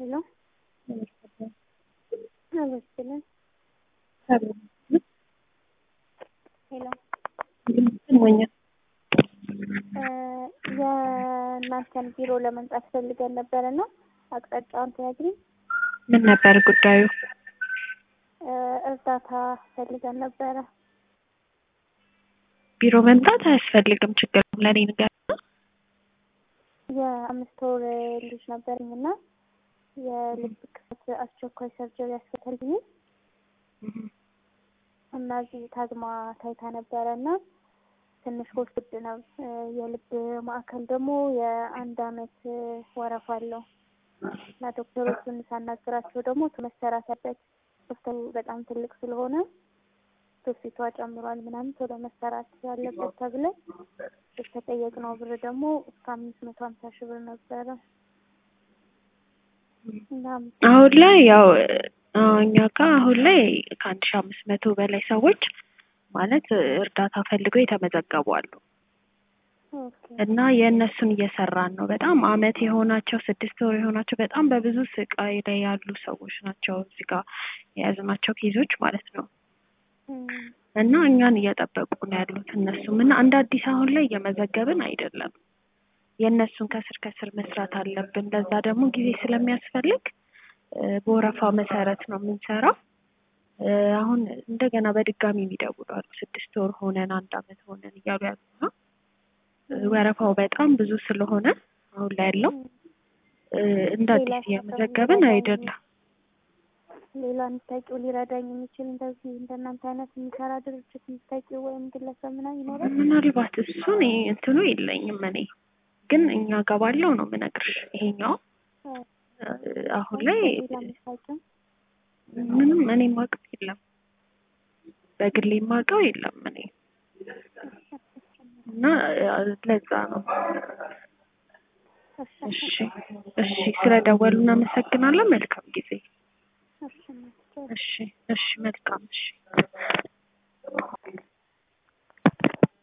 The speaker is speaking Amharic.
ሄሎ አመስግነን ሄሎ ይሰማኛል። የእናንተን ቢሮ ለመምጣት ፈልገን ነበር እና አቅጣጫውን ትነግሪኝ? ምን ነበር ጉዳዩ? እርዳታ ፈልገን ነበረ። ቢሮ መምጣት አያስፈልግም። ችግር ለኔ ንገር። የአምስት ወር ልጅ ነበረኝ እና የልብ ክፈት አስቸኳይ ሰርጀሪ ያስፈልግኝ እና እዚህ ታግማ ታይታ ነበረ እና ትንሽ ውድ ነው። የልብ ማዕከል ደግሞ የአንድ አመት ወረፋ አለው እና ዶክተሮቹን ሳናግራቸው ደግሞ መሰራት ያለበት ሆስፒታሉ በጣም ትልቅ ስለሆነ ትውፊቷ ጨምሯል ምናምን ቶሎ መሰራት ያለበት ተብለን የተጠየቅነው ብር ደግሞ እስከ አምስት መቶ ሀምሳ ሺህ ብር ነበረ። አሁን ላይ ያው እኛ ጋር አሁን ላይ ከአንድ ሺህ አምስት መቶ በላይ ሰዎች ማለት እርዳታ ፈልገው የተመዘገቡ አሉ እና የእነሱን እየሰራን ነው። በጣም አመት የሆናቸው ስድስት ወር የሆናቸው በጣም በብዙ ስቃይ ላይ ያሉ ሰዎች ናቸው እዚህ ጋር የያዝናቸው ኬዞች ማለት ነው። እና እኛን እየጠበቁ ነው ያሉት እነሱም እና እንደ አዲስ አሁን ላይ እየመዘገብን አይደለም። የእነሱን ከስር ከስር መስራት አለብን። ለዛ ደግሞ ጊዜ ስለሚያስፈልግ በወረፋ መሰረት ነው የምንሰራው። አሁን እንደገና በድጋሚ የሚደውሉ አሉ። ስድስት ወር ሆነን አንድ አመት ሆነን እያሉ ያሉ ነው። ወረፋው በጣም ብዙ ስለሆነ አሁን ላይ ያለው እንደ አዲስ እየመዘገብን አይደለም። ሌላ የምታውቂው ሊረዳኝ የሚችል እንደዚህ እንደናንተ አይነት የሚሰራ ድርጅት የምታውቂው ወይም ግለሰብ ምናምን ይኖራል? ምናልባት እሱን እንትኑ የለኝም እኔ ግን እኛ ጋር ባለው ነው የምነግርሽ። ይሄኛው አሁን ላይ ምንም እኔ የማውቀው የለም፣ በግሌ የማውቀው የለም እኔ እና ለዛ ነው። እሺ እሺ፣ ስለደወሉ እናመሰግናለን። መልካም ጊዜ። እሺ እሺ፣ መልካም እሺ